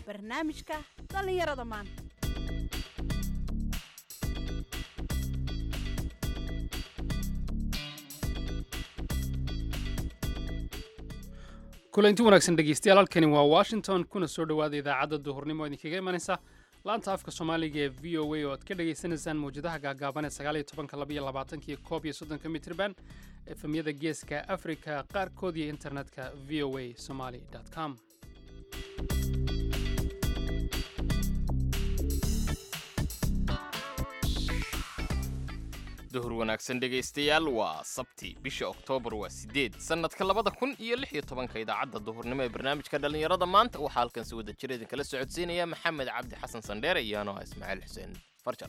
barnaamijka dhallinyarada maanta kulanti wanaagsan dhegeystayaal halkani waa washington kuna soo dhowaada idaacadda duhurnimo idinkaga imanaysa laanta afka soomaaliga ee v o a oo aad ka dhagaysanaysaan mawjadaha gaagaaban ee sagaaliyo tobanka labaiyo labaatankiyo koob iyo soddonka mitrban efemyada geeska afrika qaarkood iyo internetka v o a somaly com duhur wanaagsan dhegaystayaal waa sabti bisha oktoobar waa sideed sannadka labada kun iyo lix iyo tobanka idaacadda duhurnimo ee barnaamijka dhallinyarada maanta waxaa halkan si wada jira idinkala socodsiinaya maxamed cabdi xasan sandheere iyo anoo ah ismaaciil xuseen farjar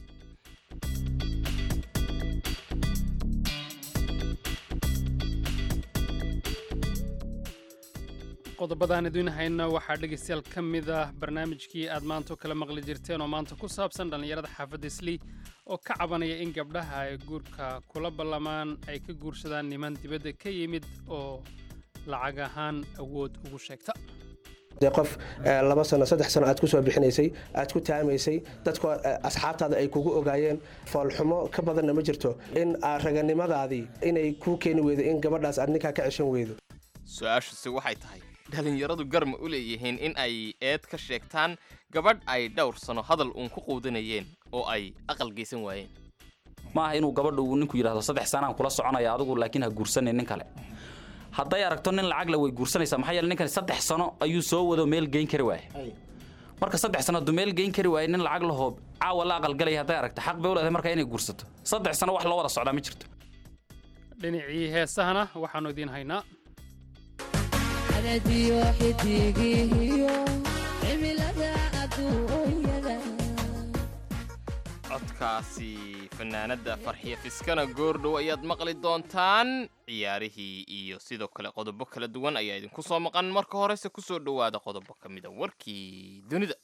qodobadaan idiin hayno waxaa dhegaystayaal ka mid ah barnaamijkii aad maanta kala maqli jirteen oo maanta ku saabsan dhallinyarada xaafadda islii oo ka cabanaya in gabdhaha ay guurka kula ballamaan ay ka guursadaan niman dibadda ka yimid oo lacag ahaan awood ugu sheegta dee qof laba sano saddex sano aad ku soo bixinaysay aad ku taamaysay dadku asxaabtaada ay kugu ogaayeen foolxumo ka badanna ma jirto in raganimadaadii inay kuu keeni weydo in gabadhaas aad ninkaa ka ceshan weydo su-aashuse waxay tahay dhallinyaradu garma u leeyihiin in ay eed ka sheegtaan gabadh ay dhowr sano hadal uun ku quudanayeen oo ay aqal geysan waayeen maaha inuu gabadha uu ninku yidhahdo saddex sanaan kula soconaya adigu laakiin ha guursanin nin kale hadday aragto nin lacagla way guursanaysaa maxaa yeele ninkani saddex sano ayuu soo wado meel geyn kari waaye marka saddex sano hadduu meel geyn kari waaye nin lacag lahoo caawa la aqalgalaya hadday aragto xaq bay u leedahay markaa inay guursato saddex sano wax loo wada socdaa ma jirto dhinacii heesahana waxaannu idiin haynaa codkaasi fanaanadda farxiya fiskana goordhow ayaad maqli doontaan ciyaarihii iyo sidoo kale qodobo kala duwan ayaa idinku soo maqan marka horese ku soo dhowaada qodobo ka mida warkii dunida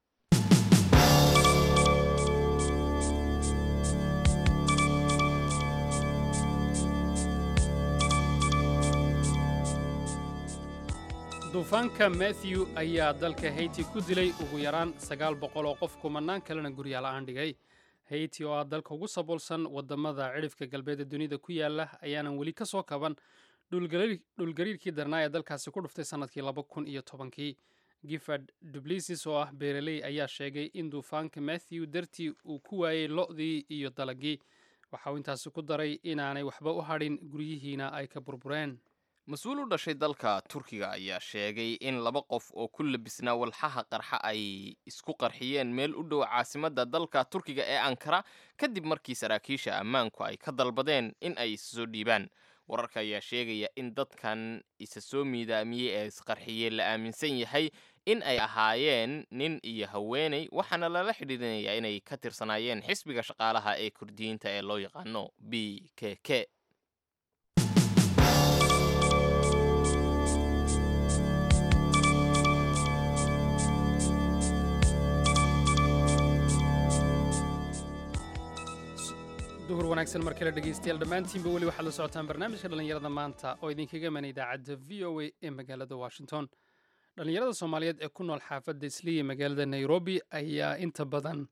duufaanka matthew ayaa dalka hayti ku dilay ugu yaraan sagaal boqol oo qof kumanaan kalena guryaala-aan dhigay hayti oo ah dalka ugu saboolsan wadamada cidhifka galbeed ee dunida ku yaala ayaanan weli ka soo kaban dhulgariirkii darnaa ee dalkaasi ku dhuftay sannadkii laba kun iyo tobankii gifford dublisis oo ah beeraley ayaa sheegay in duufaanka matthew dartii uu ku waayey lo-dii iyo dalagii waxa uu intaasi ku daray inaanay waxba u hadhin guryihiina ay ka burbureen mas-uul u dhashay dalka turkiga ayaa sheegay in laba qof oo ku labisnaa walxaha qarxa ay isku qarxiyeen meel u dhow caasimadda dalka turkiga ee ankara kadib markii saraakiisha ammaanku ay ka dalbadeen in ay isa soo dhiibaan wararka ayaa sheegaya in dadkan isa soo miidaamiyey ee isqarxiyey la aaminsan yahay in ay ahaayeen nin iyo haweeney waxaana lala xidhiidinayaa inay ka tirsanaayeen xisbiga shaqaalaha ee kurdiyiinta ee loo yaqaano b k k duhur wanaagsan mar kale dhegaystayaal dhammaantiinba weli waxaad la socotaan barnaamijka dhallinyarada maanta oo idinkaga iman idaacadda v o a ee magaalada washington dhallinyarada soomaaliyeed ee ku nool xaafadda isliya magaalada nairobi ayaa inta badan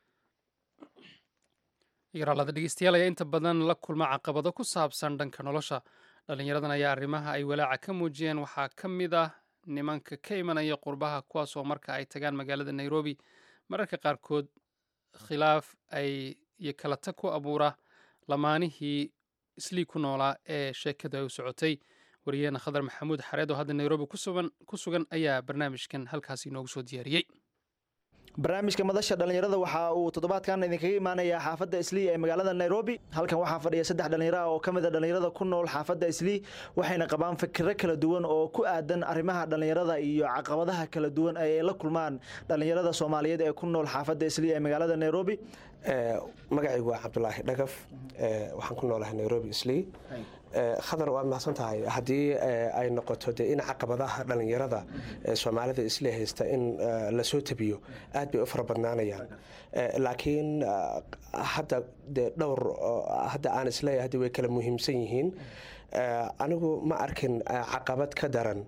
yaraalada dhegeystayaal ayaa inta badan la kulma caqabado ku saabsan dhanka nolosha dhallinyaradan ayaa arrimaha ay walaaca ka muujiyeen waxaa ka mid ah nimanka ka imanaya qurbaha kuwaas oo marka ay tagaan magaalada nairobi mararka qaarkood khilaaf ay iyo kala tag ku abuura lamaanihii islii ku noolaa ee sheekadu ay u socotay wariyaheena khadar maxamuud xareed oo hadda nairobi ku sugan ayaa barnaamijkan halkaasi inoogu soo diyaariyey barnaamijka madasha dhallinyarada waxa uu toddobaadkan idinkaga imaanayaa xaafadda islii ee magaalada nairobi halkan waxaa fadhiya saddex dhallinyaro ah oo ka mid a dhallinyarada ku nool xaafadda islii waxayna qabaan fikiro kala duwan oo ku aadan arrimaha dhallinyarada iyo caqabadaha kala duwan ay la kulmaan dhallinyarada soomaaliyeed ee ku nool xaafadda islii ee magaalada nairobi magacaygu waa cabdulaahi dhagaf waxaan ku noolahay nairobi islii khadar waad mahadsan tahay haddii ay noqoto de in caqabadaha dhallinyarada soomaalida isle haysta in lasoo tabiyo aad bay u fara badnaanayaan laakiin hadda de dhowr hadda aan isleeyahay hadda way kala muhiimsan yihiin anigu ma arkin caqabad ka daran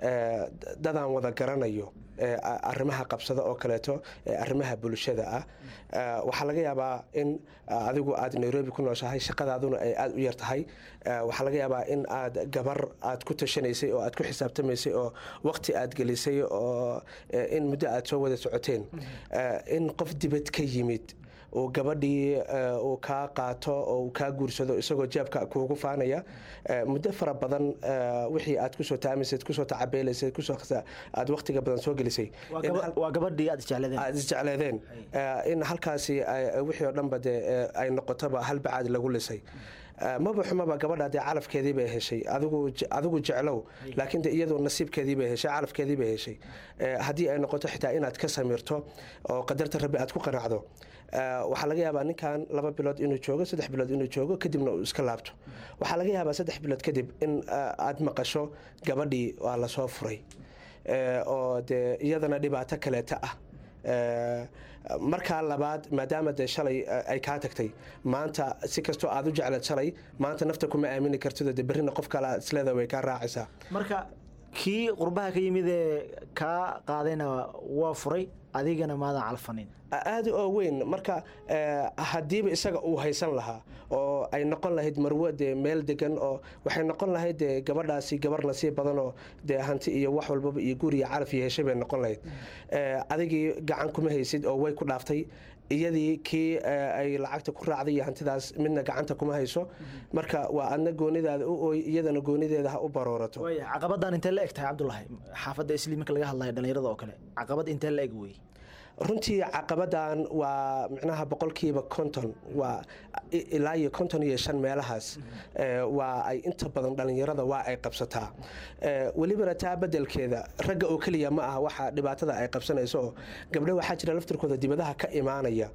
eh, dadaan wada garanayo ee a- arrimaha qabsada oo kaleeto ee arrimaha bulshada ah Eh, waxaa laga yaabaa in eh, adigu aad nairobi ku nooshahay shaqadaaduna ay aada u yar tahay Eh, waxaa laga yaabaa in aad gabar aad ku tashanaysay oo aad ku xisaabtamaysay oo waqti aad gelisay oo eh, in muddo aad soo wada socoteen Eh, in qof dibad ka yimid uu gabadhii eh, uu kaa qaato oo uu kaa guursado isagoo jeebka kuugu faanaya Eh, muddo fara badan eh, wixii aad kusoo taamaysad kusoo tacabeelaysad kusoo khasa- aad waqtiga badan soo gelisay Waa in gaba- hal- waa gabadhii aad isjecladeen aad isjecleedeen Eh, in halkaasi ay- wixii oo dhanba dee eh, ay noqotoba hal bacaad lagu lisay Eh, maba xumaba gabadha dee calafkeedii bay heshay adigu je- adigu jeclow laakiin de iyadu nasiibkeedii bay heshay calafkeedii bay heshay Eh, haddii ay noqoto xitaa inaad ka samirto oo qadarta rabbi aad ku qanacdo Eh, waxaa laga yaabaa ninkan laba bilood inuu joogo saddex bilood inuu joogo kadibna uu iska laabto waxaa laga yaabaa saddex bilood kadib in eh, aad maqasho gabadhii waa lasoo furay Eh, oo dee iyadana dhibaato kaleeta ah Eh, markaa labaad maadaama dee shalay eh, ay kaa tagtay maanta si kastoo aad u jeclaed shalay maanta nafta kuma aamini kartido dee berrina qof kale aad isleeda way kaa raacaysaa marka kii qurbaha ka yimid ee kaa qaadayna waa furay adigana maadan calfanin aada oo weyn marka eh, haddiiba isaga uu haysan lahaa oo ay noqon lahayd marwo dee meel degan oo waxay noqon lahayd dee gabadhaasi gabar nasiib badan oo dee hanti iyo wax walbaba iyo guri iyo calaf iyo heshay bay noqon lahayd Eh, adigii gacan kuma haysid oo way ku dhaaftay iyadii kii eh, ay lacagta ku raacday iyo hantidaas midna gacanta kuma hayso marka waa adna goonidaada u ooy iyadana goonideeda ha u baroorato waaya caqabadan intee la eg tahay cabdulahi xaafadda isli marka laga hadlayo dhallinyarada oo kale caqabad intee la eg wey runtii caqabadan waa micnaha boqolkiiba konton waa i- ilaa iyo konton iyo shan meelahaas Eh, waa ay inta badan dhallinyarada waa ay qabsataa Eh, welibana taa bedelkeeda ragga oo keliya ma aha waxa dhibaatada ay qabsanayso oo gabdho waxaa jira laftirkooda dibadaha ka imaanaya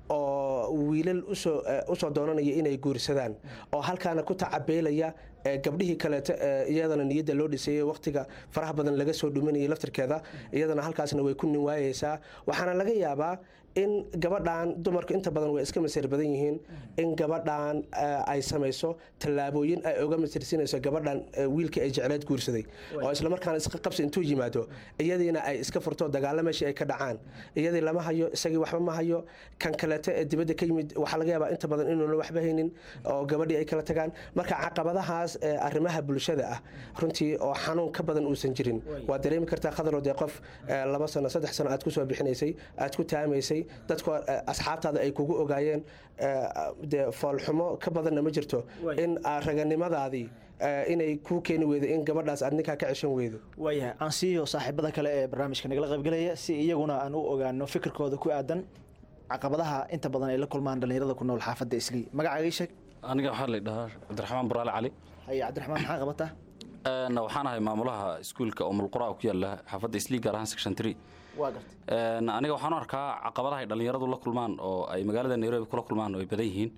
oo wiilal usoo eh, usoo doonanaya inay guursadaan oo halkaana ku tacabeelaya eh, gabdhihii kaleeto eh, iyadana niyadda loo dhisayay waqtiga faraha badan laga soo dhuminayay laftirkeeda iyadana halkaasna way ku nin waayeysaa waxaana laga yaabaa in gabadhan dumarku inta badan way iska masir badan yihiin in gabadhan eh, ay samayso tallaabooyin ay oga masirsinayso gabadhan eh, wiilka ay jecleed guursaday oo islamarkaana iska qabsi intuu yimaado iyadiina ay iska furto dagaalo meeshii ay ka dhacaan iyadii lama hayo isagii waxba ma hayo kan kaleeto ee dibadda ka yimid waxaa laga yaabaa inta badan inuuna waxba haynin oo gabadhii ay kala tagaan marka caqabadahaas ee arrimaha bulshada ah runtii oo xanuun ka badan uusan jirin waa dareemi kartaa khadaroo dee qof eh, laba sano saddex sano aad ku soo bixinaysay aad ku taamaysay dadku eh, asxaabtaada ay kugu ogaayeen eh, dee foolxumo ka badanna ma jirto in ah, raganimadaadii eh, inay kuu keeni weydo in gabadhaas aad ninkaa ka ceshan weydo waayahay aan siiyo saaxiibada kale ee barnaamijka nagala qaybgalaya si iyaguna aan u ogaano fikirkooda ku aadan caqabadaha inta badan ay la kulmaan dhallinyarada ku nool xaafadda islii magacaaga ii sheeg aniga waxaa la dhahaa cabdiraxmaan buraale cali haye cabdiraxmaan maxaa qabataa Een, waxaan ahay maamulaha iskuulka umulqura ku yaala xaafadda islii gaar ahaan section three waa gartay Een, aniga waxaan u arkaa caqabadaha ay dhallinyaradu la kulmaan oo ay magaalada nairobi kula kulmaan oo ay badan yihiin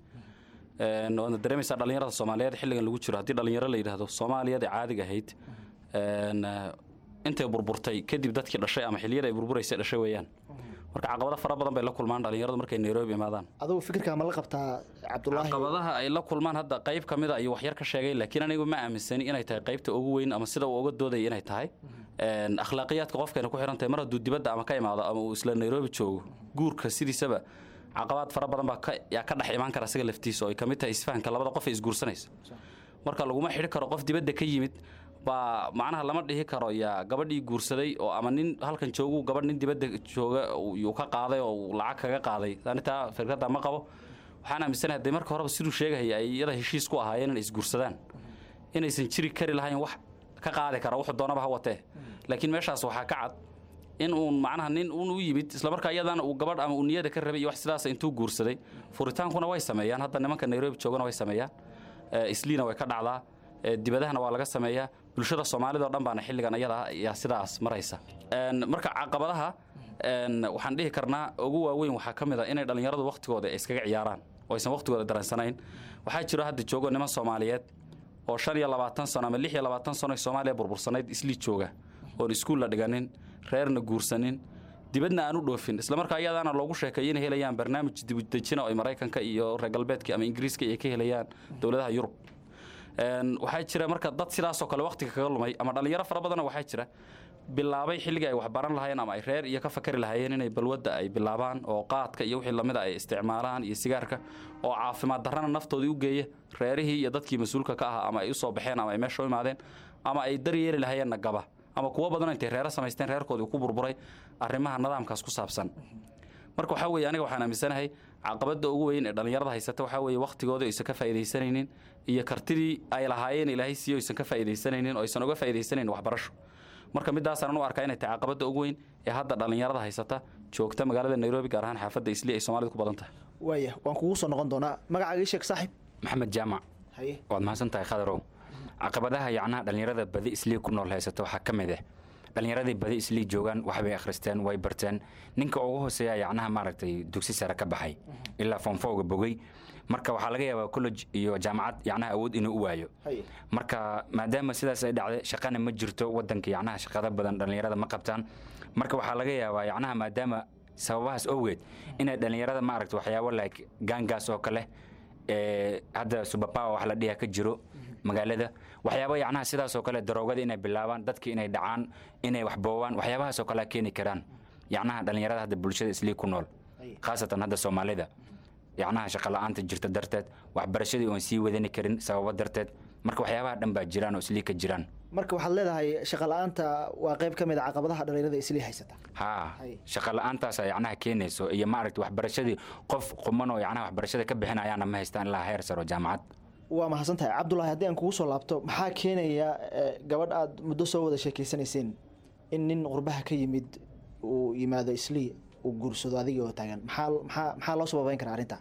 Een, waadna dareemaysaa dhallinyarada soomaaliyeed xilligan lagu jiro haddii dhallinyaro la yidhaahdo soomaaliyada caadiga ahayd een, intay burburtay kadib dadkii dhashay ama xilliyada ay burburaysay dhashay weeyaan marka caqabado fara badan bay la kulmaan dhallinyaradu markay nairobi imaadaan adugu fikirkaa ma la qabtaa cabdulaahi caqabadaha ay la kulmaan hadda qayb ka mid a iyo waxyar ka sheegay laakiin anigu ma aaminsani inay tahay qaybta ugu weyn ama sida uu uga doodaya inay tahay Een, akhlaaqiyaadka qofkayna ku xiran tahay mar hadduu dibadda ama ka imaado ama uu isla nairobi joogo guurka sidiisaba caqabaad fara badan baa ka- yaa ka dhex imaan kara isaga laftiisa oo ay ka mid tahay isfahanka labada qof ee isguursanaysa marka laguma xidhi karo qof dibadda ka yimid baa macnaha lama dhihi karo yaa gabadhii guursaday oo ama nin halkan joogu gabadh nin dibadda jooga uu ka qaaday oo uu lacag kaga qaaday anitaa fikradda ma qabo waxaan aaminsanahay hadday marka horeba siduu sheegahaya ay iyada heshiis ku ahaayeen inay isguursadaan inaysan jiri kari lahayn wax ka qaadi kara wuxuu doonaba ha watee laakiin meeshaas waxaa ka cad in uun macnaha nin uun u yimid islamarkaa iyadana uu gabadh ama uu niyada ka rabay iyo wax sidaas intuu guursaday furitaankuna way sameeyaan hadda nimanka nairobi joogana way sameeyaan Eh, isliina way ka dhacdaa Eh, dibadahana waa laga sameeyaa bulshada soomaalida oo dhan baana xilligan iyada yaa sidaas maraysa Een, marka caqabadaha een, waxaan dhihi karnaa ugu waaweyn waxaa ka mid a inay dhallinyaradu waqtigooda ay iskaga ciyaaraan oo aysan waqtigooda dareensanayn waxaa jiro hadda joogo niman soomaaliyeed oo shan iyo labaatan sano ama lix iyo labaatan sano ay soomaaliya burbursanayd islii jooga oon iskuul la dhiganin reerna guursanin dibadna aan u dhoofin islamarkaa iyadaana loogu sheekeeyo inay helayaan barnaamij dibudejina oo ay maraykanka iyo reer galbeedka ama ingiriiska ay ka helayaan dowladaha yurub Een, waxaa jira marka dad sidaasoo kale waqtiga kaga lumay ama dhallinyaro fara badanna waxaa jira bilaabay xilligii ay waxbaran lahaayeen ama ay reer iyo ka fakari lahaayeen inay balwadda ay bilaabaan oo qaadka iyo wixii lamida ay isticmaalaan iyo sigaarka oo caafimaad darrana naftoodii u geeya reerihii iyo dadkii mas-uulka ka ahaa ama ay u soo baxeen ama ay meesha u imaadeen ama ay daryeeli lahaayeenna gaba ama kuwo badan intay reero samaysteen reerkoodii ku burburay arrimaha nidaamkaas ku saabsan marka waxaa weeye aniga waxaan aaminsanahay caqabadda ugu weyn ee dhallinyarada haysata waxaa weeye wakhtigooda aysan ka faa'iidaysanaynin iyo kartidii ay lahaayeen ilaahay siiyo aysan ka faa'iidaysanaynin oo aysan uga faa'iidaysanaynin waxbarasho marka midaasaan u arkaa inay tahay caqabadda ugu weyn ee hadda dhallinyarada haysata joogta magaalada nairobi gaar ahaan xaafadda isli ay soomaalida ku badan tahay waaya waan kugu soo noqon doonaa magacaaga ii sheeg saaxiib maxamed jaamac haye waad mahadsan tahay khadarow caqabadaha yacnaha dhallinyarada badi islii ku nool haysato waxaa ka mid ah dhallinyaradii badi islii joogaan waxbay akhristeen way barteen ninka ugu hooseeya yacnaha maaragtay dugsi sare ka baxay ilaa foomfowga bogey marka waxaa laga yaabaa college iyo jaamacad yacnaha awood inuu u waayo haye marka maadaama sidaas ay dhacday shaqana ma jirto wadanka yacnaha shaqada badan dhallinyarada ma qabtaan marka waxaa laga yaabaa yacnaha maadaama sababahaas owgeed inay dhallinyarada maaragta waxyaabo like gaangaas oo kale ee hadda subapawa wax la dhiha ka jiro magaalada waxyaabo yacnaha sidaas oo kale daroogada inay bilaabaan dadka inay dhacaan inay waxboowaan waxyaabahaas oo kale keeni karaan yacnaha dhallinyarada hadda bulshada islii ku nool khaasatan hadda soomaalida yacnaha shaqa la'aanta jirta darteed waxbarashadii oon sii wadani karin sababo darteed marka waxyaabaha dhan baa jiraan oo islii ka jiraan marka waxaad leedahay shaqa la-aanta waa qayb ka mid a caqabadaha dhallinyarada islii haysata haa Hay. shaqa la'aantaasa yacnaha keenayso iyo maaragta waxbarashadii qof quman oo yacnaha waxbarashada ka bixinayaana ma haystaan ilaa heer saro jaamacad waa mahadsan tahay cabdulaahi haddii aan kugu soo laabto maxaa keenaya eh, gabadh aad muddo soo wada sheekeysanayseen in nin qurbaha ka yimid uu yimaado islii uu guursado adigii oo taagan maxaa maxaa maxaa loo sababeyn karaa arrinta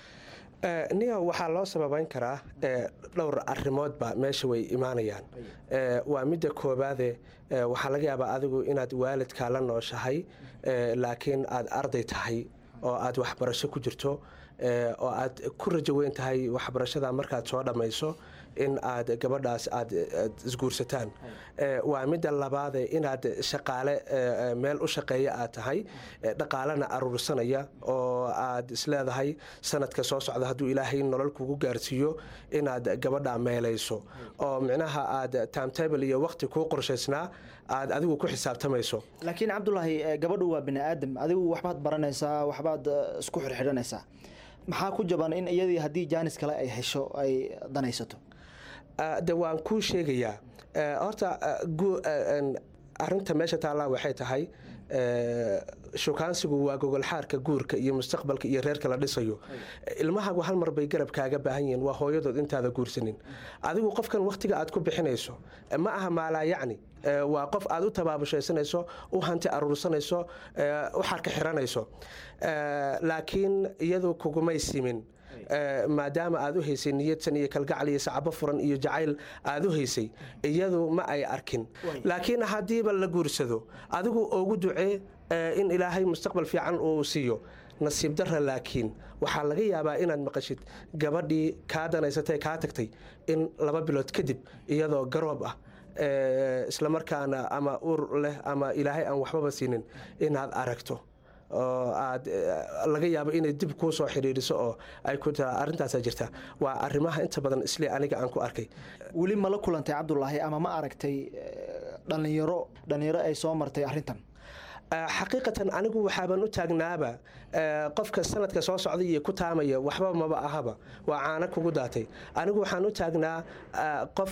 Eh, niyo waxaa loo sababeyn karaa eh, dhowr arrimoodba meesha way imaanayaan Eh, waa midda koobaade eh, waxaa laga yaabaa adigu inaad waalidkaa la nooshahay eh, laakiin aad arday tahay oo aad waxbarasho ku jirto eh, oo aad ku rajo weyn tahay waxbarashada markaad soo dhammayso in aad gabadhaas aad aad isguursataan Eh, waa midda labaade inaad shaqaale eh, eh, meel u shaqeeya aad tahay eh, dhaqaalena aruursanaya oo aad isleedahay sanadka soo socda hadduu ilaahay nolol kugu gaarsiiyo inaad gabadha meelayso oo micnaha aad timetable iyo waqti kuu qorshaysnaa aad adigu ku xisaabtamayso laakiin cabdulaahi eh, gabadhu waa bini aadam adigu waxbaad baranaysaa waxbaad eh, isku xirxidhanaysaa maxaa ku jaban in iyadii haddii jaanis kale ay hesho ay danaysato Ah, de waan kuu sheegayaa Eh, horta ah, gu- ah, en, arrinta meesha taallaa waxay tahay eh, shukaansigu waa gogolxaarka guurka iyo mustaqbalka iyo reerka la dhisayo ilmahagu hal mar bay garab kaaga baahan yihiin waa hooyadood intaada guursanin adigu qofkan wakhtiga aad ku bixinayso eh, ma aha maalaa yacni Eh, waa qof aad u tabaabushaysanayso u hanti aruursanayso eh, u xarka xiranayso Eh, laakiin iyadu kugumay simin Eh, maadaama aad u haysay niyadsan iyo kalgacal iyo sacabo furan iyo jacayl aad u haysay iyadu ma ay arkin laakiin haddiiba la guursado adigu ugu ducee eh, in ilaahay mustaqbal fiican uu siiyo nasiib darra laakiin waxaa laga yaabaa inaad maqashid gabadhii kaa danaysatay kaa tagtay in laba bilood kadib iyadoo garoob ah eh, islamarkaana ama ur leh ama ilaahay aan waxbaba siinin inaad aragto oo aad eh, laga yaabo inay dib kuu soo xidhiiriso oo ay ku taa arrintaasaa jirta waa arrimaha inta badan isle aniga aan ku arkay weli ma la kulantay cabdulaahi ama ma aragtay eh, dhallinyaro dhallinyaro ay soo martay arrintan Eh, xaqiiqatan anigu waxaaban u taagnaaba eh, qofka sanadka soo socda iyo ku taamaya waxba maba ahaba waa caano kugu daatay anigu waxaan u taagnaa eh, qof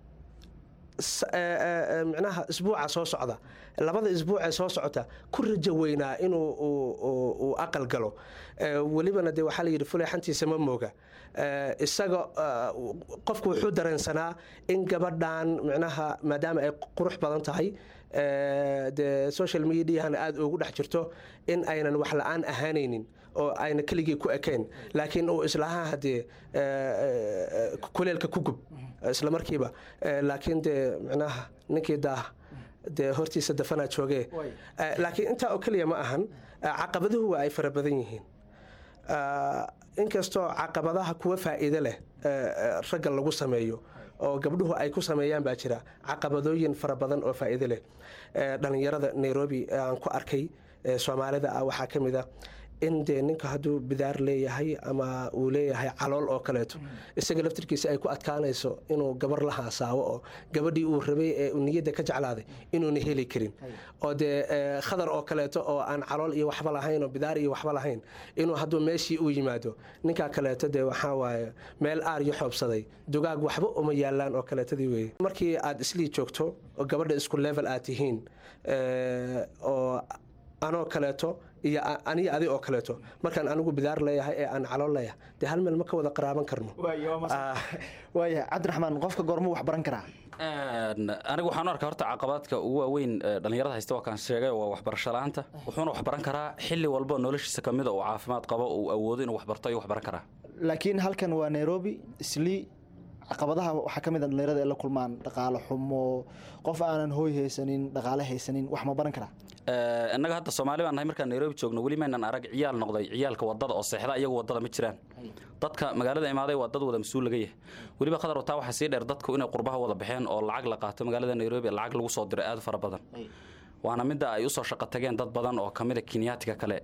s- eh, eh, eh, micnaha isbuuca soo socda labada isbuuc ee soo socota ku rajo weynaa inuu uu- uu- uu aqal galo Eh, welibana dee waxaa layidhi fuleexantiisa ma mooga Eh, isaga eh, qofku wuxuu dareensanaa in gabadhan micnaha maadaama ay qurux badan tahay eh, dee social mediahana aada ugu dhex jirto in aynan wax la-aan ahaanaynin oo ayna keligii ku ekayn laakiin uu islahaa haddee eh, eh, kuleelka ku gub isla markiiba Eh, laakiin dee micnaha ninkii daah dee hortiisa dafanaa joogee Eh, laakiin intaa oo keliya ma ahan Eh, caqabaduhu waa ay fara badan yihiin Ah, inkastoo caqabadaha kuwa faa'iido leh eh, eh, ragga lagu sameeyo oo gabdhuhu ay ku sameeyaan baa jira caqabadooyin fara badan oo faa'iido leh Eh, dhallinyarada nairobi ee aan ku arkay ee soomaalida ah waxaa ka mid a in dee ninka hadduu bidaar leeyahay ama uu leeyahay calool oo kaleeto isaga laftirkiisa ay ku adkaanayso inuu gabar la haasaawo oo gabadhii uu rabay ee uu niyadda ka jeclaaday inuuna heli karin oo dee eh, khadar oo kaleeto oo aan calool iyo waxba lahayn oo bidaar iyo waxba lahayn inuu hadduu meeshii uu yimaado ninkaa kaleeto dee waxaa waaye meel aar iyo xoobsaday dugaag waxba uma yaalaan oo kaleetadii weeye markii aad islii joogto oo gabadha isku level aad tihiin eh, oo anoo kaleeto iyo a- aniga adi oo kaleeto markaan anigu bidaar leeyahay ee aan calool leeyahay dee hal meel ma ka wada qaraaban karno Ah, waaya cabdiraxmaan qofka goormuu wax baran karaa Een, anigu waxaan u arkaa horta caqabadka ugu waaweyn ee dhallinyarada haysta waa kaan sheegay waa waxbarasho la'aanta wuxuuna wax baran karaa xilli walba noloshiisa ka mida uu caafimaad qabo uu awoodo inuu wax barto ayuu wax baran karaa laakiin halkan waa nairobi islii caqabadaha waxaa ka mid a dhallinyarada ay la kulmaan dhaqaale xumo qof aanan hooy haysanin dhaqaale haysanin wax ma baran karaa Ee, innaga hadda soomaali baan nahay markaan nairobi joogno weli maynan arag ciyaal noqday ciyaalka wadada oo seexda iyagu wadada ma jiraan dadka magaalada imaaday waa dad wada mas-uul laga yahay weliba qadar wataa waxaa sii dheer dadku inay qurbaha wada baxeen oo lacag la qaato magaalada nairobi lacag lagu soo diro aad u fara badan waana midda ay usoo shaqo tageen dad badan oo kamid a kenyaatiga kale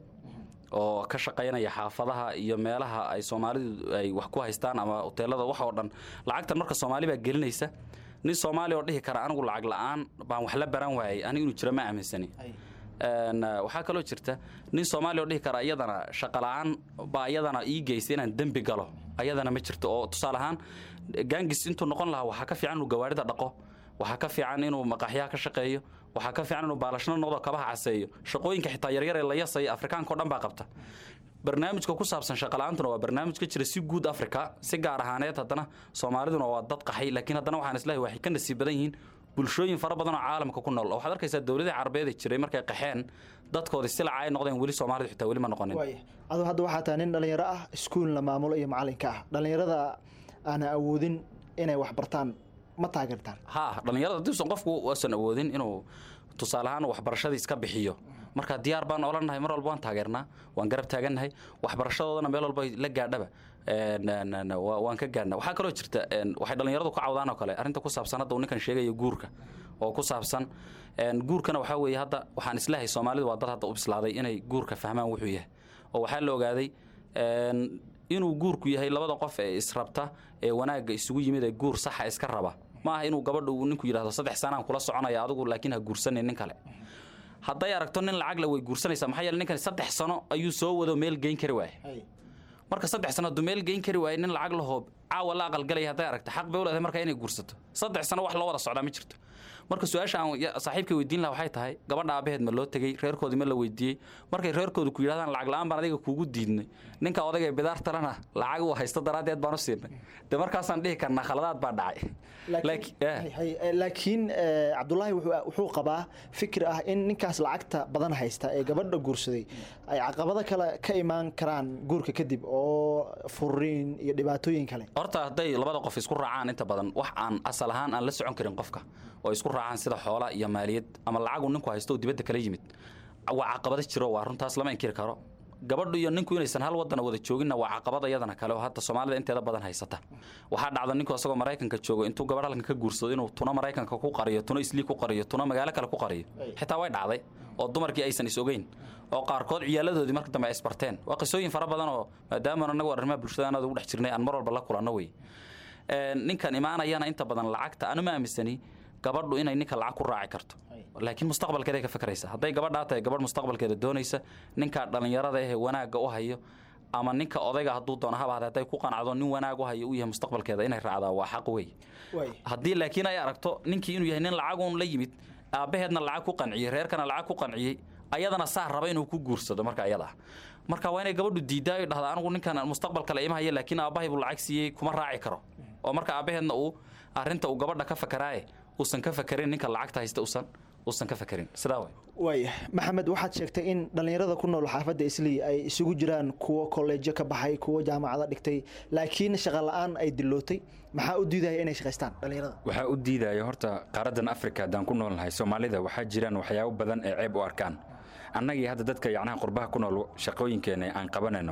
oo ka shaqaynaya xaafadaha iyo meelaha ay soomaalidu ay wax ku haystaan ama hoteelada wax oo dhan lacagtan marka soomaali baa gelinaysa nin soomaali oo dhihi kara anigu lacag la-aan baan wax la baran waayay anigu inuu jiro ma aaminsani Een, eh, waxaa kaloo jirta nin soomaali oo dhihi kara iyadana shaqa la-aan baa iyadana ii geystay inaan dembi galo ayadana ma jirto oo tusaale ahaan gaangis intuu noqon lahaa waxaa ka fiican inuu gawaarida dhaqo waxaa ka fiican inuu maqaxyaha ka shaqeeyo waxaa ka fiican inuu baalashno noqdo kabaha caseeyo shaqooyinka xitaa yaryar ee la yasaya afrikaanka oo dhan baa qabta barnaamijka ku saabsan shaqala-aantuna waa barnaamij ka jira si guud afrika si gaar ahaaneed haddana soomaaliduna waa dad qaxay laakiin haddana waxaan islahay waxay ka nasiib badan yihiin bulshooyin fara badan oo caalamka ku nool oo waxaad arkaysaa dowladii carabeed ee jiray markay qaxeen dadkoodii silaca ay noqdeen weli soomaalidu xitaa weli ma noqonin waaya aduu hadda waxaa tahay nin dhallinyaro ah iskuulna maamulo iyo macalinka ah dhallinyarada aana awoodin inay wax bartaan ma taageertaan ha dhallinyarada haddiisan qofku uusan awoodin inuu tusaale ahaan waxbarashadiis ka bixiyo marka diyaar baan oolanahay mar walba waan taageernaa waan garab taagannahay waxbarashadoodana meel walba la gaadhaba Een, een, een, waa- waan ka gaadhnaa waxaa kaloo jirta een, waxay dhallinyaradu ka cawdaan oo kale arrinta ku saabsan hadda uu ninkan sheegayo guurka oo ku saabsan een, guurkana waxaa weeye hadda waxaan islahay soomaalidu waa dad hadda u bislaaday inay guurka fahmaan wuxuu yahay oo waxaa la ogaaday een, inuu guurku yahay labada qof ee israbta ee wanaagga isugu yimid ee guur saxa iska raba ma aha inuu gabadha uu ninku yidhahdo saddex sanaan kula soconaya adigu laakiin ha guursanin nin kale hadday aragto nin lacag la way guursanaysaa maxaa yeele ninkan saddex sano ayuu soo wado meel geyn kari waaye marka saddex sano hadduu meel geyn kari waaye nin lacag lahoo caawa la aqalgalaya hadday aragto xaq bay u leedahay marka inay guursato saddex sano wax loo wada socdaa ma jirto marka su-aasha aan ya- saaxiibka weydiin laha waxay tahay gabadha aabaheed ma loo tegey reerkoodii ma la weydiiyey markay reerkoodu ku yidhahdaan lacag la-aan baan adiga kuugu diidnay ninka odagay bidaar talana lacag uu haysto daraaddeed baan u siinay de markaasaan dhihi karnaa khaladaad baa dhacay Laakiin- eh. Hay- hay- eh, laakiin eh, cabdulaahi wuxuu- wuxuu qabaa fikir ah in ninkaas lacagta badan haysta ee gabadha guursaday ay caqabado kale ka imaan karaan guurka kadib oo furiin iyo dhibaatooyin kale horta hadday labada qof isku raacaan inta badan wax aan asal ahaan aan la socon karin qofka oo isku raacaan sida xoola iyo maaliyad ama lacagu ninku haysto oo dibadda kala yimid waa caqabado jiro waa runtaas lama inkiri karo gabadhu iyo ninku inaysan hal wadana wada jooginna waa caqabad iyadana kale oo hadda soomaalida inteeda badan haysata waxaa dhacda ninku asagoo maraykanka joogo intuu gabadh halkan ka guursado inuu tuna maraykanka ku qariyo tuna islii ku qariyo tuna magaalo kale ku qariyo xitaa way dhacday oo dumarkii aysan is ogeyn oo qaarkood ciyaaladoodii marka dambe ay isbarteen waa qisooyin fara badan oo maadaama anagu arrimaha bulshada aad ugu dhex jirnay aan mar walba la kulanno wey Een, ninkan imaanayana inta badan lacagta anu ma aaminsani gabadhu inay ninka lacag ku raaci karto laakiin mustaqbalkeeday ka fakraysa hadday gabadhaa tahay gabadh mustaqbalkeeda doonaysa ninka dhallinyarada ehe wanaagga u hayo ama ninka odayga hadduu doono habaade hadday ku qanacdo nin wanaag u hayo u yahay mustaqbalkeeda inay raacdaa waa xaq wey Waay. haddii laakiin ay aragto ninkii inuu yahay nin lacagun la yimid aabbaheedna lacag ku qanciyey reerkana lacag ku qanciyey ayadana saa raba inuu ku guursado marka ayada ah marka waa inay gabadhu diidaa dhahda anigu ninkan mustaqbal kale ima haya laakiin aabbahay buu lacag siiyey kuma raaci karo oo marka aabbaheedna uu arrinta uu gabadha ka fakaraaye uusan ka fakarin ninka lacagta haysta usan uusan ka fakarin sidaa way waaya maxamed waxaad sheegtay in dhallinyarada ku nool xaafadda islii ay isugu jiraan kuwo kolleejo ka baxay kuwo jaamacado dhigtay laakiin shaqa la-aan ay dilootay maxaa u diidaya inay shaqaystaan dhallinyarada waxaa u diidaya horta qaaradan afrika haddaan ku noolnahay soomaalida waxaa jiraan waxyaabo badan ee ceeb u arkaan annagii hadda dadka yacnaha qurbaha ku nool shaqooyinkeena aan qabanayno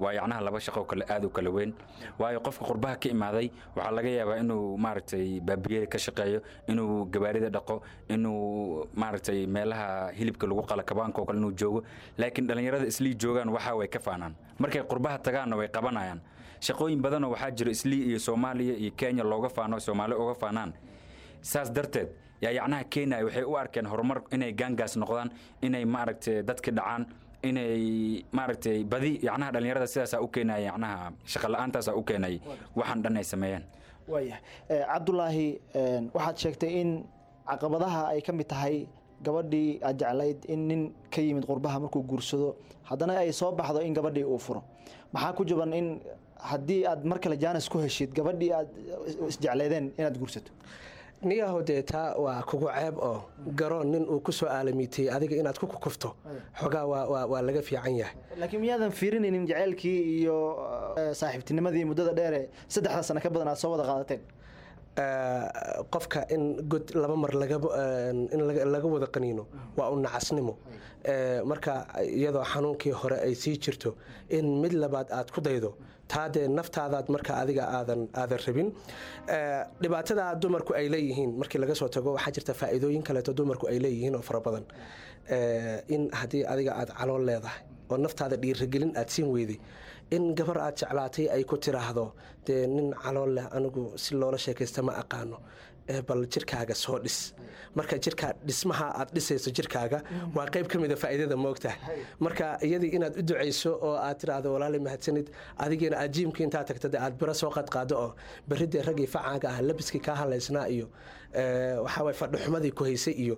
waa yacnaha laba shaqo kale aad u kala weyn waayo qofka qurbaha ka imaaday waxaa laga yaabaa inuu maaragtay baabiyada ka shaqeeyo inuu gabaarida dhaqo inuu maaragtay meelaha hilibka lagu qala kabaanka oo kale inuu joogo laakiin dhallinyarada islii joogaan waxa way ka faanaan markay qurbaha tagaanna way qabanayaan shaqooyin badanoo waxaa jira islii iyo soomaaliya iyo kenya looga faano soomaali uga faanaan saas darteed yaa yacnaha kenya waxay u arkeen horumar inay gaangaas noqdaan inay maaragtay dadka dhacaan inay maaragtay badi yacnaha dhallinyarada sidaasaa u keenaya yacnaha shaqa la-aantaasaa u keenay waxaan dhan ay sameeyeen waayahay Eh, cabdulaahi eh, waxaad sheegtay in caqabadaha ay ka mid tahay gabadhii aad jeclayd in nin ka yimid qurbaha markuu guursado haddana ay soo baxdo in gabadhii uu furo maxaa ku jaban in haddii aad mar kale jaanis ku heshid gabadhii aad isjecleedeen inaad guursato niyaho dee taa waa kugu ceeb oo garoon nin uu ku soo aalamiitay adiga inaad ku kukufto xogaa waa- waa waa laga fiican yahay laakiin miyaadan fiirinaynin jaceylkii iyo eh, saaxiibtinimadii muddada dheere saddexda sano ka badan aad soo wada qaadateen Eh, qofka in god laba mar laga in laga- laga wada qaniino waa u nacasnimo Eh, marka iyadoo xanuunkii hore ay sii jirto in mid labaad aad ku daydo taa dee naftaadaad marka adiga aadan aadan rabin Eh, dhibaatada dumarku ay leeyihiin markii laga soo tago waxaa jirta faa'iidooyin kaleeto dumarku ay leeyihiin oo fara badan Eh, in haddii adiga aad calool leedahay oo naftaada dhiirigelin aad siin weyday in gabar aad jeclaatay ay ku tiraahdo dee nin calool leh anigu si loola sheekaysta ma aqaano ee bal jirkaaga soo dhis marka jirkaa dhismaha aad dhisayso jirkaaga waa qayb ka mida faa'iidada moogtahay marka iyadii inaad u ducayso oo aad tiraahdo walaali mahadsanid adigiina aad jiimkii intaa tagta dee aad biro soo qadqaado oo berri dee raggii facaaga ah labiskii kaa halaysnaa iyo eh, waxaa waye fadhixumadii ku haysay iyo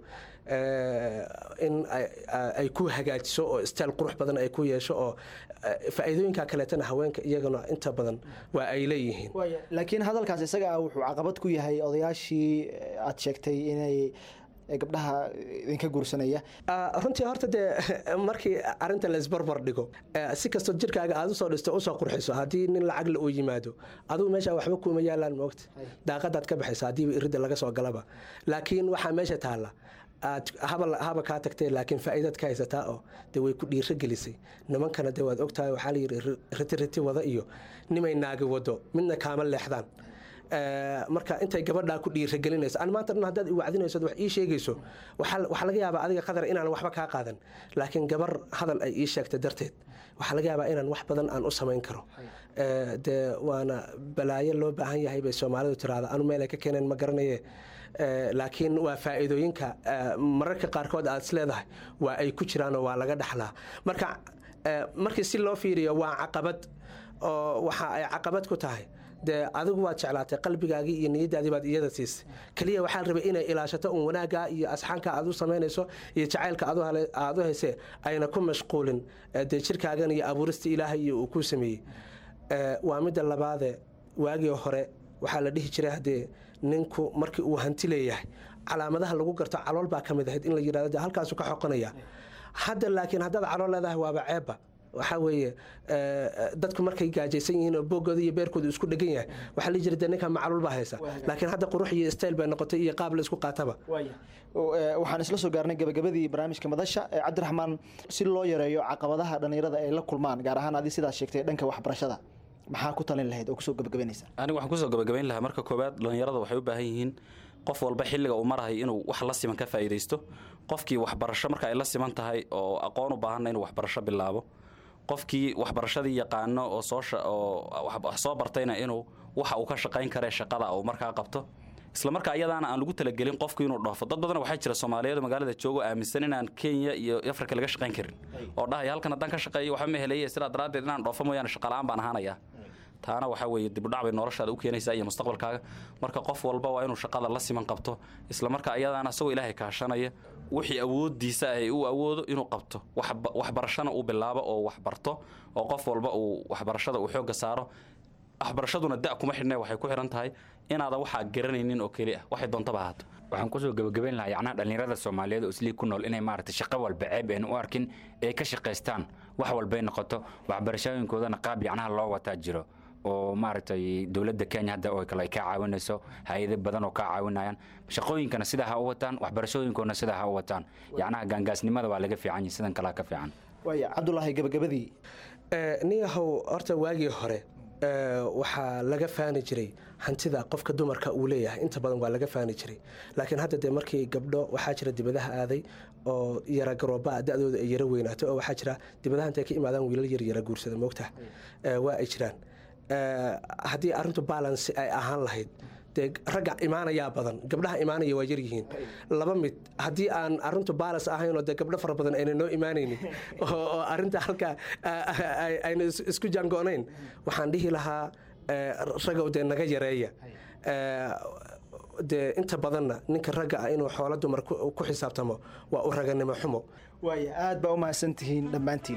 eh, in ay- ay ku hagaajiso oo stayl qurux badan ay ku yeesho oo eh, faa'iidooyinka kaleetana haweenka iyagana inta badan waa ay leeyihiin laakiin hadalkaas isaga ah wuxuu caqabad ku yahay odayaashii eh, aad sheegtay inay eh, gabdhaha idinka guursanaya Ah, runtii horta dee markii arinta laisbarbar dhigo eh, si kastoo jirkaaga aad usoo dhisto usoo qurxiso haddii nin lacagla uu yimaado adigu meesha waxba kuuma yaalaan moogta daaqadaad ka baxaysa haddiiba iridda laga soo galaba laakiin waxaa meesha taalla aad haba haba kaa tagtee laakiin faa'iidaad ka haysataa oo dee way ku dhiiro gelisay nimankana dee waad ogtahay waxaa la yidhi ri- riti riti wada iyo nimay naagi wado midna kaama leexdaan Eh, marka intay gabadhaa ku dhiiragelinayso an maanta dhan haddaad i wacdinayso wax ii sheegayso waxaa waxaa laga yaabaa adiga qadar inaan waxba kaa qaadan laakiin gabar hadal ay ii sheegta darteed waxaa laga yaabaa inaan wax badan aan u samayn karo Eh, dee waana balaayo loo baahan yahay bay soomaalidu tiraahda anu meelay ka keeneen ma garanaye Eh, laakiin waa faa'iidooyinka eh, mararka qaarkood aad is leedahay waa ay ku jiraanoo waa laga dhaxlaa marka eh, markii si loo fiiriyo waa caqabad oo waxa ay caqabad ku tahay dee adigu waad jeclaatay qalbigaagii iyo niyadaadii baad iyada siisay keliya waxaa la rabay inay ilaashato un wanaaggaa iyo asxaanka aad u samaynayso iyo jacaylka aad u hale- aad u haysee ayna ku mashquulin eh, dee jirkaagan iyo abuurista ilaahay iyo uu ku sameeyey Eh, waa midda labaade waagii hore waxaa la dhihi jiray haddee ninku markii uu hanti leeyahay calaamadaha lagu garto calool baa ka mid ahayd in la yidhahdo dee halkaasu ka xoqanaya hadda laakiin haddaad calool leedahay waaba ceebba waxaa weeye eh, dadku markay gaajaysan yihiin oo boogooda iyo beerkooda isku dhegan yahay waxaa la jira dee ninka macluul baa haysa laakiin hadda qurux iyo stayl bay noqotay iyo qaab la isku qaataba Oo, eh, waxaan isla soo gaarnay gabagabadii barnaamijka madasha Eh, cabdiraxmaan si loo yareeyo caqabadaha dhallinyarada ay la kulmaan gaar ahaan adii sidaas sheegtay dhanka waxbarashada maxaa ku talin lahayd oo kusoo gabagabaynaysa aniga waxaan kusoo gabagabayn lahaa marka koowaad dhallinyarada waxay u baahan yihiin qof walba xilliga uu marahay inuu wax la siman ka faa'iidaysto qofkii waxbarasho marka ay la siman tahay oo aqoon u baahanna inuu waxbarasho bilaabo qofkii waxbarashadii yaqaano oo soo sha- oo wax- wax soo bartayna inuu waxa uu ka shaqayn kare shaqada uu markaa qabto isla marka ayadaana aan lagu talagelin qofku inuu dhoofo dad badan waxaa jira soomaaliyeed oo magaalada joogo aaminsan inaan kenya iyo afrika laga shaqayn karin oo dhahaya halkan haddaan ka shaqeeyo waxba ma helaya sidaa daraaddeed inaan dhoofo mooyaane shaqalaan baan ahaanaya taana waxaa weeye dibudhac bay noloshaada u keenaysaa iyo mustaqbalkaaga marka qof walba waa inuu shaqada la siman qabto isla marka ayadaana isagoo ilaahay kaashanaya wixii awoodiisa ah ee uu awoodo inuu qabto waxba- waxbarashana uu bilaabo oo wax barto oo qof walba uu waxbarashada uu xoogga saaro waxbarashaduna da kuma xidhne waxay ku xihan tahay inaadan waxaa garanaynin oo keli ah waxay doontaba ahaato waxaan kusoo gabagabayn lahaa yacnaha dhallinyarada soomaaliyeed oo islii ku nool inay maaragtay shaqo walba ceeb aynu u arkin ee ka shaqaystaan wax walbay noqoto waxbarashooyinkoodana qaab yacnaha loo wataa jiro oo maaragtay dowladda kenya hadda oo kale ay ka caawinayso hay-ado badan oo ka caawinayaan shaqooyinkana sidaa ha u wataan waxbarashooyinkoodana sidaa ha u wataan yacnaha gaangaasnimada waa laga fiican yahay sidan kalea ka fiican waaya cabdulaahi gabagabadii Eh, niyahow horta waagii hore eh, waxaa laga faani jiray hantida qofka dumarka uu leeyahay inta badan waa laga faani jiray laakiin hadda dee markii gabdho waxaa jira dibadaha aaday oo yara garooba da-dooda ay yara weynaato oo waxaa jira dibadaha intay ka imaadaan wiilal yar yara guursada moogta Eh, waa ay jiraan Eh, haddii arrintu balance ay ahaan lahayd dee ragga imaanayaa badan gabdhaha imaanaya waa yaryihiin laba mid haddii aan arrintu baalas ahayn oo dee gabdho fara badan ayna noo imaanaynin oo oo arrinta halkaa ah, ay- ayna is- isku jaangoonayn waxaan dhihi lahaa eh, ragow dee naga yareeya Eh, dee inta badanna ninka ragga ah inuu xoolo dumar ku ku xisaabtamo waa u raganimo xumo waaya aad baa u mahadsantihiin dhammaantiin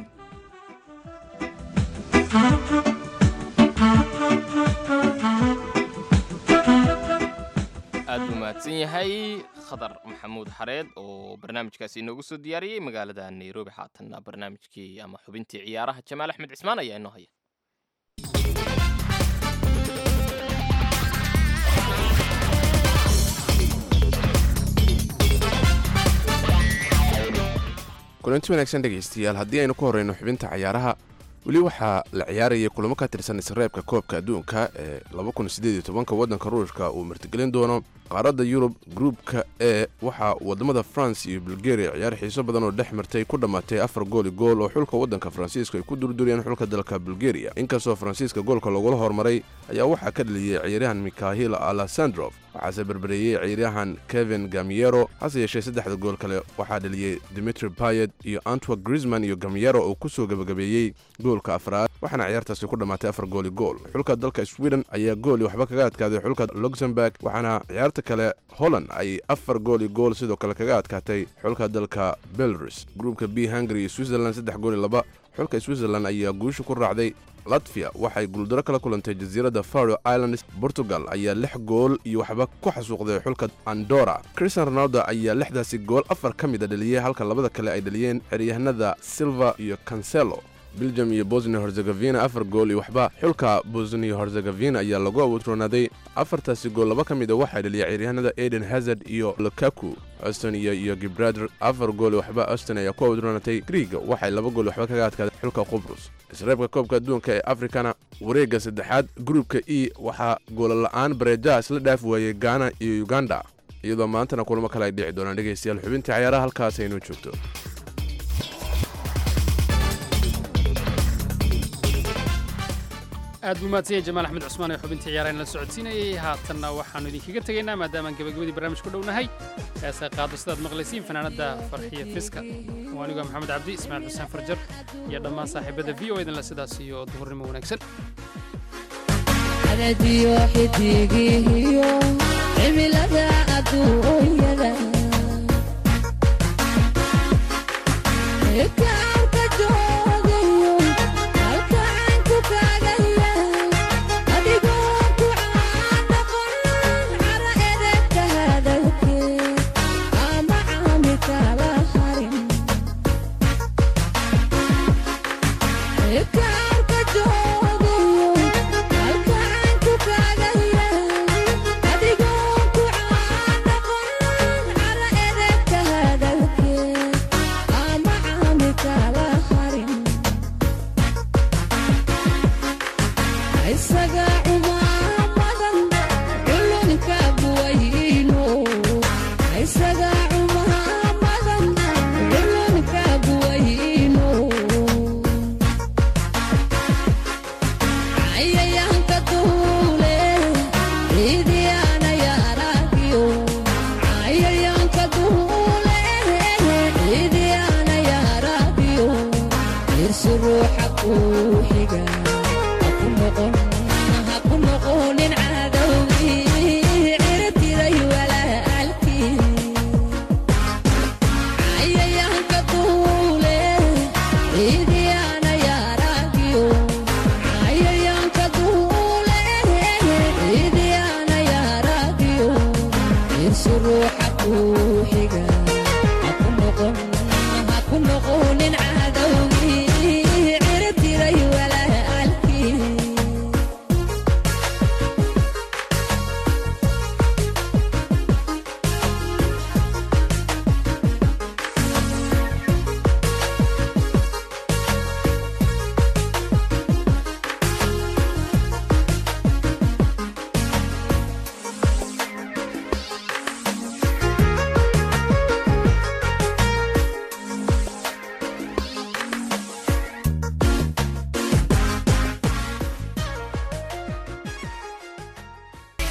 aad buu mahadsan yahay khadar maxamuud xareed oo barnaamijkaasi inoogu soo diyaariyey magaalada nairobi haatanna barnaamijkii ama xubintii ciyaaraha jamaal axmed cismaan ayaa inoo haya kulanti wanaagsan dhegaystayaal haddii aynu ka horreyno xubinta cayaaraha weli waxaa la ciyaarayay kulamo ka tirsan isreebka koobka adduunka ee waddanka ruushka uu martigelin doono qaaradda yurub gruupka e waxaa wadamada france iyo bulgaria ciyaar xiiso badan oo dhex martay ku dhammaatay afar gooli gool oo xulka waddanka faransiiska ay ku durduriyeen xulka dalka bulgaria inkastoo faransiiska goolka lagula hormaray ayaa waxaa ka dhaliyey ciyaaryahan mikhahil alessandrof waxaase berbereeyey ciyaaryahan kevin gamiero hase yeeshee saddexda gool kale waxaa dhaliyey dimitri payet iyo antwa grisman iyo gamiero oo ku soo gebagabeeyey goolka afraad waxaana ciyaartaasi ku dhammaatay afar gooli gool xulka dalka sweden ayaa gooli waxba kaga adkaaday xulka luxemburg waxaana ciyaarta kale holland ay afar gooli gool sidoo kale kaga adkaatay xulka dalka belarus gruupka b hungary iyo switzerland saddex gooli laba xulka switzerland ayaa guusha ku raacday latviya waxay guuldaro kala kulantay jasiiradda faro islands portugal ayaa lix gool iyo waxba ku xasuuqday xulka andora christian ronaldo ayaa lixdaasi gool afar ka mida dhaliyey halka labada kale ay dhaliyeen xeryahanada silva iyo cancelo belgium iyo bosnia herzegovina afar gool iyo waxba xulka bosnia herzegovina ayaa lagu awoodroonaaday afartaasi gool laba ka mid a waxaa dhaliyay ciyaaryahanada eden hazard iyo lukaku auston iyo iyo gibraltar afar gool iyo waxba auston ayaa ku awoodroonatay griiga waxay laba gool waxba kaga adkaaday xulka qubrus isreebka koobka adduunka ee afrikana wareegga saddexaad gruupka e waxaa goolala'aan bareejaha isla dhaaf waayey gaana iyo uganda iyadoo maantana kulamo kale ay dhici doonaan dhegaystayaal xubintii cayaaraha halkaas aynoo joogto aad buu mahadsan yahay jamaal axmed cusmaan ee xubintii ciyaarahan la socodsiinayay haatanna waxaannu idinkaga tegaynaa maadaamaan gebagabadii barnaamij ku dhownahay heesay qaado sidaad maqlaysiin fanaanadda farxiya fiska waa anigu maxamed cabdi ismaaciil xuseen farjar iyo dhammaan saaxiibada v o idinle sidaas iyo duhurnimo wanaagsan adadiyo xidigihiyo cimilada adduunyada kaarka joogayo halkaanku kaagaya adigoo ku caanaqon cara edebka hadalkeed ama caami kala harin kaarka joogayo halkaanku kaagaya adigoo ku caanaqon cara edebka hadalkeed ama caami kala harin isaga cumaamadan culunka buwayno isaga cumaamadan culunka buwayno cayayaanka duule ciidiyaana yaaragiyo cayayaanka duule ciidiyaana yaaragiyo irsi ruuxa kuu xiga haku noqon haku noqonin cadowgii cirtiray walaalkii cayayaanka duule ciidiyaana yaaragiyo cayayaanka duule ciidiyaana yaaragiyo irsi ruuxa kuu xiga